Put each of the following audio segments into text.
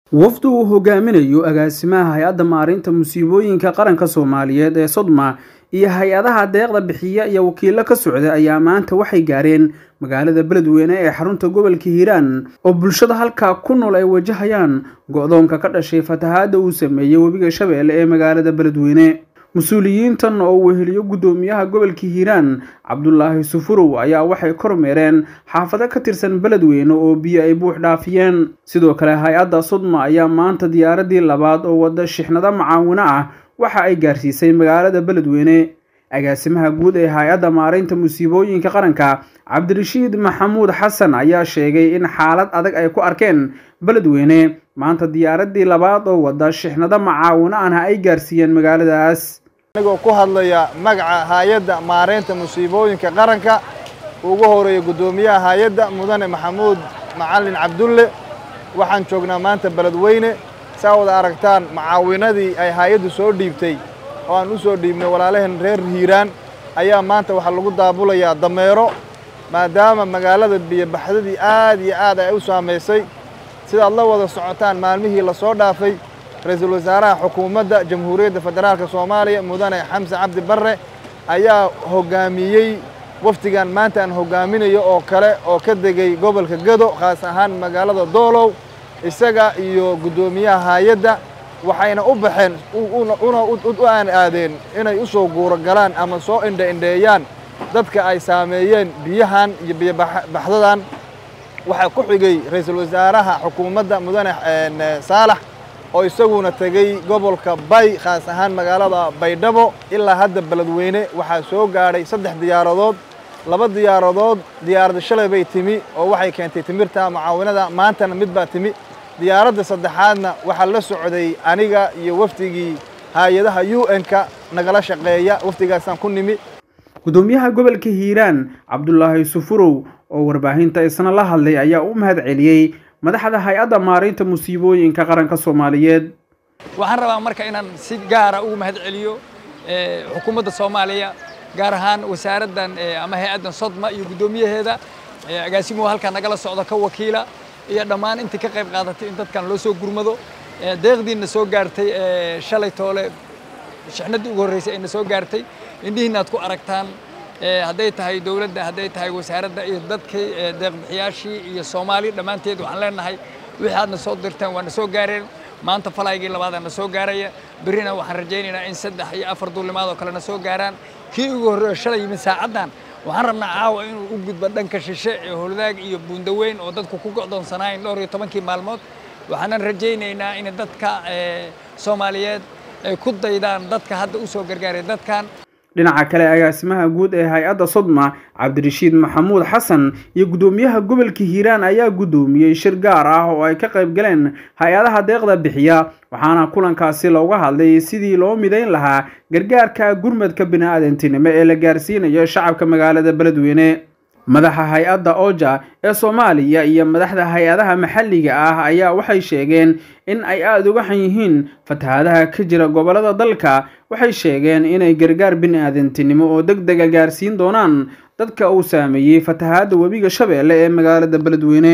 wafdu uu hogaaminayo agaasimaha hay-adda maareynta musiibooyinka qaranka soomaaliyeed ee sodma iyo hay-adaha deeqda bixiya iyo wakiilo ka socda ayaa maanta waxay gaareen magaalada beledweyne ee xarunta gobolka hiiraan oo bulshada halkaa ku nool ay wajahayaan go-doonka ka dhashay fatahaadda uu sameeyey webiga shabeelle ee magaalada beledweyne mas-uuliyiintan oo weheliyo guddoomiyaha gobolka hiiraan cabdulaahi sufurow ayaa waxay kormeereen xaafado ka tirsan beledweyne oo biyo ay buux dhaafiyeen sidoo kale hay-adda sodma ayaa maanta diyaaradii labaad oo wada shixnado macaawino ah waxa ay gaarsiisay magaalada beledweyne agaasimaha guud ee hay-adda maareynta musiibooyinka qaranka cabdirashiid maxamuud xasan ayaa sheegay in xaalad adag ay ku arkeen beledweyne maanta diyaaradii labaad oo wada shixnado macaawino ahna ay gaarsiiyeen magaaladaas anigoo ku hadlaya magaca hay-adda maareynta musiibooyinka qaranka ugu horeeya guddoomiyaha hay-adda mudane maxamuud macalin cabdulle waxaan joognaa maanta beledweyne saa wada aragtaan macaawinadii ay hay-addu soo dhiibtay oo aan u soo dhiibnay walaalaheen reer hiiraan ayaa maanta waxaa lagu daabulayaa dameero maadaama magaalada biyobaxdadii aad iyo aad ay u saamaysay sidaad la wada socotaan maalmihii la soo dhaafay ra-iisul wasaaraha xukuumadda jamhuuriyadda federaalka soomaaliya mudane xamse cabdi barre ayaa hoggaamiyey wafdigan maanta aan hoggaaminayo oo kale oo ka degay gobolka gado khaas ahaan magaalada doolow isaga iyo guddoomiyaha hay-adda waxayna u baxeen una u aan aadeen inay u soo guuro galaan ama soo indhe indheeyaan dadka ay saameeyeen biyahan iyo biyobaxdadan waxaa ku xigay ra-iisul wasaaraha xukuumadda mudane saalax oo isaguna tegey gobolka bay khaas ahaan magaalada baydhabo ilaa hadda beledweyne waxaa soo gaadhay saddex diyaaradood laba diyaaradood diyaaradda shalay bay timi oo waxay keentay timirta macaawinada maantana mid baa timi diyaaradda saddexaadna waxaa la socday aniga iyo wafdigii hay-adaha u n-ka nagala shaqeeya wafdigaasaan ku nimi guddoomiyaha gobolka hiiraan cabdulaahi sufurow oo warbaahinta isna la hadlay ayaa u mahad celiyey madaxda hay-adda maareynta musiibooyinka qaranka soomaaliyeed waxaan rabaa marka inaan si gaara ugu mahad celiyo xukuumadda soomaaliya gaar ahaan wasaaraddan ama hay-addan sodma iyo guddoomiyaheeda agaasimuhu halkaa nagala socda ka wakiila iyo dhammaan intii ka qayb qaadatay in dadkan loo soo gurmado deeqdiina soo gaartay shalay toole shixnaddii ugu horreysay ayna soo gaartay indhihiina aad ku aragtaan hadday tahay dowladda hadday tahay wasaaradda iyo dadkii deeqbixiyaashii iyo soomaali dhammaanteed waxaan leenahay wixii aadna soo dirtaan waana soo gaareen maanta falaygii labaadaan na soo gaaraya berrina waxaan rajaynaynaa in saddex iyo afar duulimaad oo kale na soo gaaraan kii ugu horreeyo shalay yimid saacaddan waxaan rabnaa caawa inuu u gudbo dhanka shishe ee holdaag iyo buundaweyn oo dadku ku go'doonsanaayeen dhowr iyo tobankii maalmood waxaanan rajaynaynaa in dadka soomaaliyeed ay ku daydaan dadka hadda u soo gargaaray dadkan dhinaca kale agaasimaha guud ee hay-adda sodma cabdirashiid maxamuud xasan iyo guddoomiyaha gobolka hiiraan ayaa guddoomiyey shir gaar ah oo ay ka qayb galeen hay-adaha deeqda bixiya waxaana kulankaasi looga hadlay sidii loo midayn lahaa gargaarka gurmadka bini-aadantinimo ee la gaarsiinayo shacabka magaalada beledweyne madaxa hay-adda oja ee soomaaliya iyo madaxda hay-adaha maxalliga ah ayaa waxay sheegeen in ay aada uga xan yihiin fatahaadaha ka jira gobollada dalka waxay sheegeen inay gargaar bini-aadantinimo oo deg dega gaarsiin doonaan dadka uu saameeyey fatahaadda webiga shabeelle ee magaalada beledweyne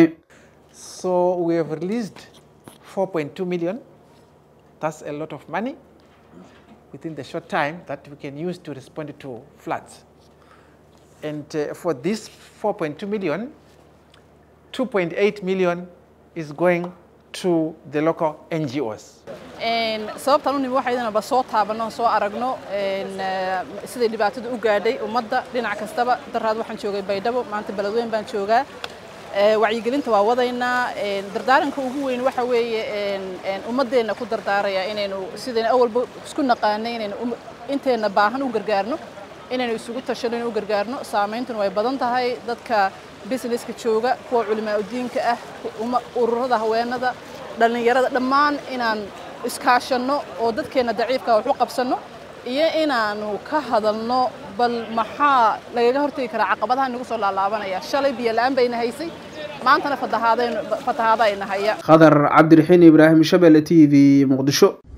And uh, for this 4.2 million, 2.8 million is going to the local NGOs. sababtaan u nimi waxaydana soo taabanno soo aragno siday dhibaatada u gaadhay ummadda dhinac kastaba daraad waxaan joogay baydhabo maanta beledweyn baan joogaa wacyigelinta waa wadaynaa dardaaranka ugu weyn waxa weeye ummaddeenna ku dardaaraya inaynu sidayna awalba isku naqaanay inaynu inteenna baahan u gargaarno inaynu isugu tashano inu u gargaarno saameyntuna way badan tahay dadka businesska jooga kuwa culimaa udiinka ah ururada haweenada dhallinyarada dhammaan inaan iskaashanno oo dadkeenna daciifka wax u qabsanno iyo inaanu ka hadalno bal maxaa lagaga hortegi karaa caqabadaha nagu soo laalaabanaya shalay biyo la-aan bayna haysay maantana fatahaada ayna haya khadar cabdiraxiin ibraahim shabelle t v muqdisho